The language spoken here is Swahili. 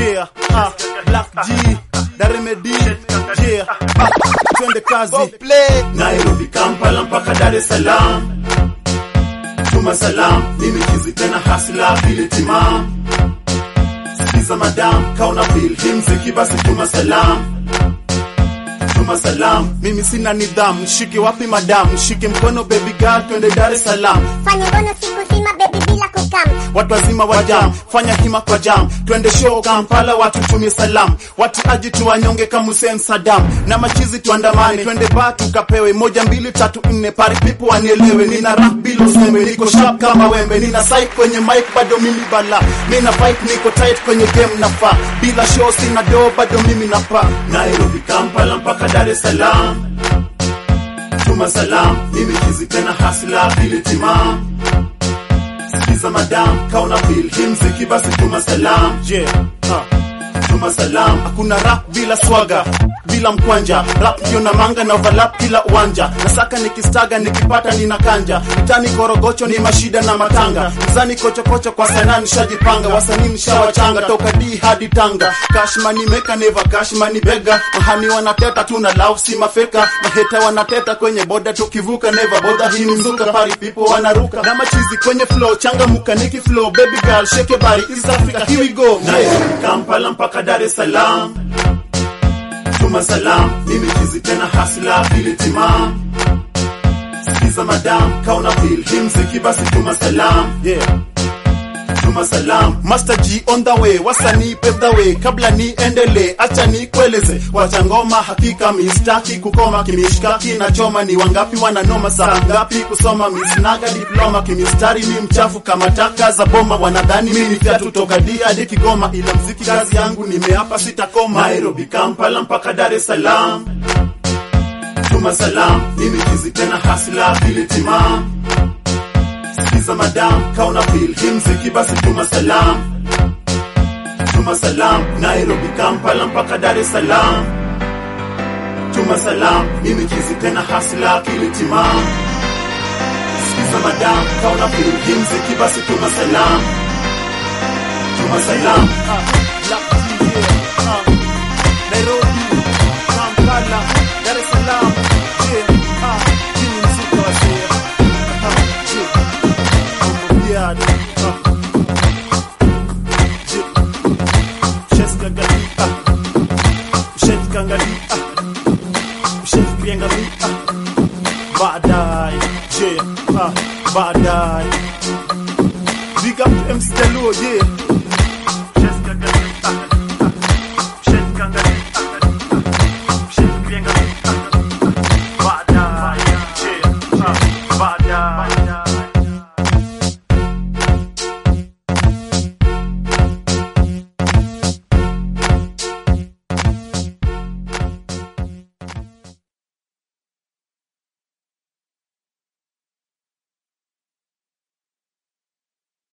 yeah, ah, Black G, Daremedi, yeah, ah, twende kazi. Nairobi, Kampala mpaka Dar es Salaam. Tuma salam, mimi kizi tena hasla vile timam. Sikiza madam, kauna feel hii mziki basi tuma salam. Tuma salam, Mimi sina nidhamu, shike wapi madam, shike mkono baby girl, twende Dar es Salaam. Fanya ngono siku zima baby bila kukam. Watu wazima wa jam, fanya hima kwa jam, twende show Kampala, watu tumie salam, watu aji tuwanyonge kama Hussein Saddam, na machizi tuandamane, twende ba tukapewe moja mbili tatu nne, pari people wanielewe, nina rap bila usembe, niko sharp kama wembe, nina psych kwenye mic, bado mimi bala, mina fight, niko tight kwenye game nafaa, bila show sina do, bado mimi napa Nairobi, Kampala mpaka Dar es Salaam. Tuma salam, mimi kizi tena hasla vile timam. Sikiza madam, kauna feel hii mziki basi tuma salam. yeah, uh. Tuma salam, Hakuna rap bila swaga bila mkwanja, rap ndio na manga na overlap kila uwanja. Nasaka nikistaga nikipata nina kanja, mtani korogocho ni mashida na matanga, mzani kochokocho kwa sanaa nishajipanga, wasanii nishawachanga toka D hadi Tanga. Cash money maker never cash money beggar, mahani wanateta tuna love si mafeka, maheta wanateta kwenye boda tukivuka never boda, hii ni mzuka pari people wanaruka na machizi kwenye flow, changamuka niki flow, baby girl shake your body, East Africa here we go. Nairobi, Kampala mpaka Dar es Salaam. Tuma salam, mimi kizi tena hasla vile timam. Sikiza madam, kauna feel hii mziki basi tuma salam. Yeah. Tuma salam, Master G on the way, wasanii pave the way. Kabla niendelee, acha nikueleze, wacha ngoma hakika mistaki kukoma kimishkaki na choma. Ni wangapi wananoma, saa ngapi kusoma misnaga diploma kimistari, mi mchafu kama taka za boma. Wanadhani mi ni fyatu toka D hadi Kigoma, ila mziki kazi yangu nimeapa sitakoma. Nairobi, Kampala mpaka Dar es Salaam. Tuma salam, mimi kizi tena hasla vile timam. Sikiza madam, kauna feel hii mziki basi tuma salam. Tuma salam, Nairobi, Kampala mpaka Dar es Salaam. Tuma salam, mimi kizi tena hasla kile timam. Sikiza madam, kauna feel hii mziki basi tuma salam. Tuma salam. Black G, yeah, uh, Nairobi, Kampala, Dar es Salaam, yeah, uh, hii ni mzuka wa Seya. Uh, yeah, Mambo Biad, uh, yeah, Sheska Gali, uh, Sheska Gali, uh, Sheska Gali, uh, baadaye, yeah, uh, baadaye. Big up to MC Jaluo, yeah.